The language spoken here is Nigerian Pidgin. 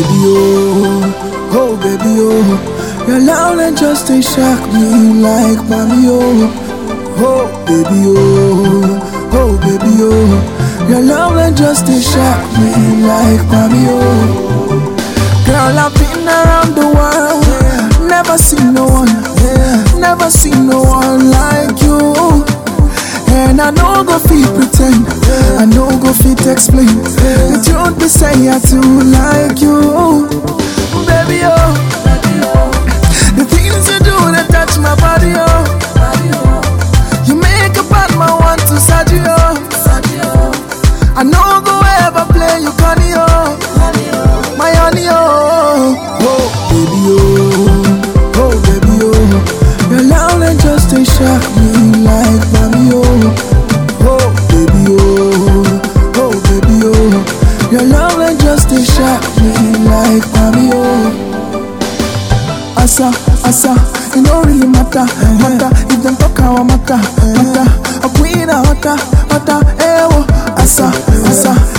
baby, oh, oh, baby, oh. Your love and just they shock me like mommy, oh, oh, baby, oh, oh, baby, oh. Your love and just they shock me like mommy, oh. Girl, I've been around the world, never seen no one, never seen no one like you. And I know go fit pretend, I know go fit explain. The truth be say I too like you, baby oh. The things you do that touch my body oh. You make a bad man want to Saji oh. I know go ever play you conny oh. My honey oh. Oh baby oh, oh baby oh. Your love and just they shock me like mommy oh. Oh baby oh, oh baby oh. Your love and just they shock me like mommy oh. Asa, asa, it don't really matter, matter. If them talk our matter, matter. A queen a hotter, hotter, eh oh. Asa, asa,